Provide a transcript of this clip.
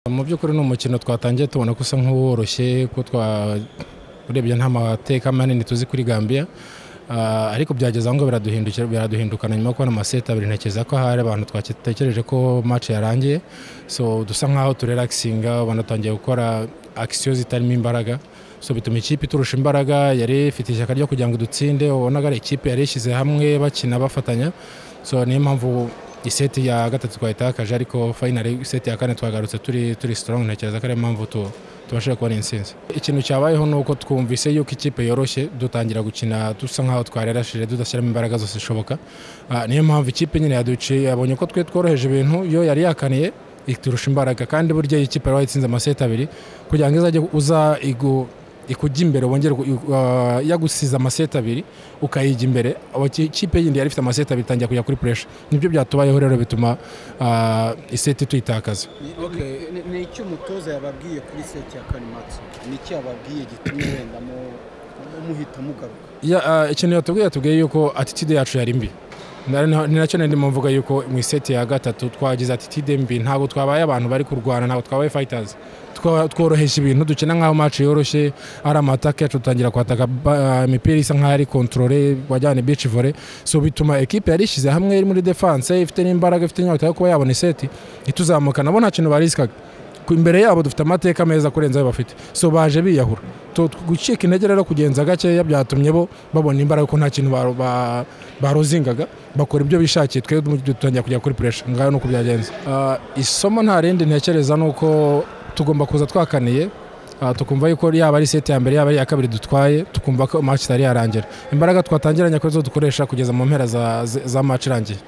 mu by'ukuri ni umukino twatangiye tubona ko usa nk'uworoshye ko urebye nta mateka manini tuzi kuri gambia Ah, ariko byageze aho ngo biraduhindukira biraduhindukana nyuma yo kubona amaseti abiri ntekereza ko hari abantu twatekereje ko match yarangiye so dusa nkaho turelaxinga banatangiye gukora akisiyo zitarimo imbaraga so bituma ikipe iturusha imbaraga yari ifite ishyaka ryo kugira ngo dutsinde ubonaga ari ikipe yari ishyize hamwe bakina bafatanya so niyo mpamvu iseti ya gatatu twayitakaje ariko finali iseti ya kane twagarutse turi turi strong ntekereza ko ariyo mpamvu tu tubashije kubona intsinzi ikintu cyabayeho ni uko twumvise yuko ikipe yoroshye dutangira gukina dusa nk'aho twarerashije tudashyiramo imbaraga zose zishoboka Ah, niyo mpamvu ikipe nyine yaduciye yabonye ko twe tworoheje ibintu iyo yari yakaniye iturusha imbaraga kandi burya iyi kipe yari wayitsinze amaseti abiri kugira ngo izajye uza igu- ikujya imbere wongere gu- igu- ah, yagusize amaseti abiri ukayijya imbere aba- ki- ikipe yindi yari ifite amaseti abiri itangira kujya kuri puresha nibyo byatubayeho rero bituma ah, iseti tuyitakaza Ni- ni- ni- Ni iki umutoza yababwiye kuri seti ya kane match? Ni iki yababwiye gitumye wenda mu- mu- muhita mugaruka Ya, ah, ikintu yatubwiye yatubwiye yuko attitude yacu yari mbi Na- na- ni nacyo ndimo mvuga yuko mu iseti ya gatatu twagize attitude mbi ntabwo twabaye abantu bari kurwana ntabwo twabaye fighters Twa- tworoheje ibintu dukina nk'aho match yoroshye ari amatake yacu dutangira kwataka ba- imipira isa nk'aho ari controle wajyane beach volley so bituma ekipe yari ishyize hamwe iri muri defense ifite n'imbaraga ifite inyota yo kuba yabona iseti ituzamuka nabo nta kintu bariskaga ku- imbere yabo dufite amateka meza kurenza ayo bafite so baje biyahura Tu- tu- gucika intege rero kugenza gakeya byatumye bo babona imbaraga ko nta kintu ba- ba- barozingaga bakora ibyo bishakiye twe dutangira kujya kuri puresha ngaho nuko byagenze Ah, isomo nta rindi ntekereza ni uko tugomba kuza twakaniye Ah, tukumva yuko yaba ari seti ya mbere yaba ari iya kabiri dutwaye tukumva ko match itari yarangira imbaraga twatangiranye ko zo dukoresha kugeza mu mpera za, za match irangiye